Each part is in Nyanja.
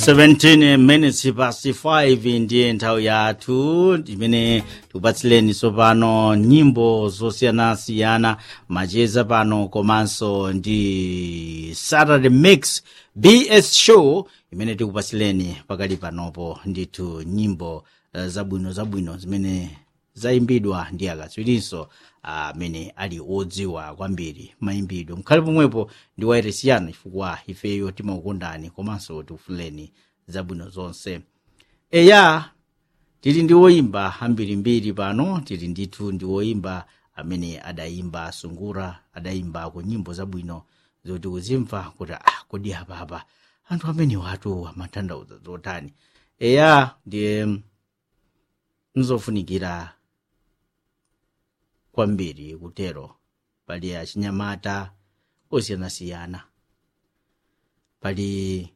17 minutes past 5 ndiye nthawi yathu imene tikupatsileni tsopano nyimbo zosiyanasiyana macheza pano komanso ndi saturday mix bs show imene tikupatsileni pakali panopo ndithu nyimbo uh, zabwino zabwino zimene zayimbidwa ndi akatswirinso amene ali odziwa kwambiri mayimbidwe mkhale pomwepo ndi wayeresiyana chifukwa ifeyo timakukondani komanso tikufuleni zabwino zonse eya tili ndi woyimba ambirimbiri pano tili ndithu ndi woyimba amene adayimba sungura adayimba ku nyimbo zabwino zoti kuzimva kuti ah kodi apapa anthu amene watu amatanthauza zotani eya ndiye nzofunikira kwambiri kutero pali achinyamata osiyanasiyana pali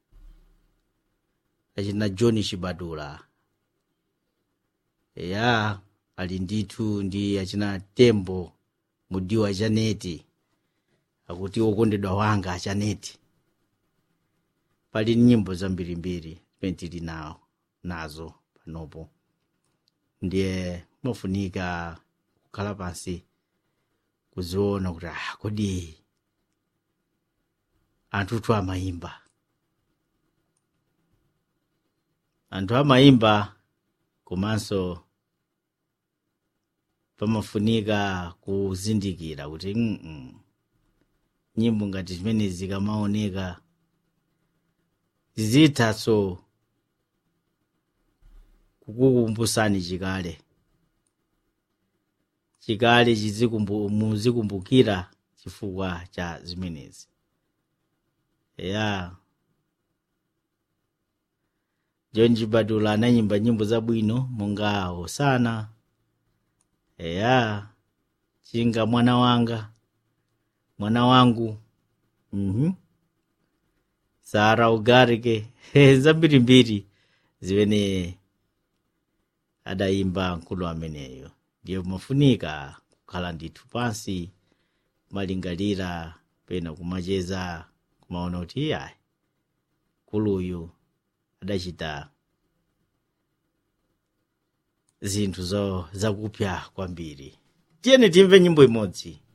achina john chibadula eya ali ndithu ndi achina tembo mudiwa chaneti akuti okondedwa wanga chaneti pali nyimbo zambirimbiri zimene tili nawo nazo panopo ndiye mofunika kukhala pansi kuziona kuti ah kodi anthutu amayimba anthu amayimba komanso pamafunika kuzindikira kuti mm -mm. nyimbo ngati zimene zikamaoneka zithatso kukukumbusani chikale chikale chizikumbu- muzikumbukira chifukwa cha zimenezi ya john chibadula anayimba nyimbo zabwino monga hosana eya chinga mwana wanga mwana wangu mhm sara ugarike zambirimbiri zimene adayimba mkulu ameneyo ndiye mafunika kukhala ndithu pansi kumalingalira pena kumacheza kumaona kuti iyayi mkuluyu adachita zinthu zo zakupya kwambiri tiyeni timve nyimbo imodzi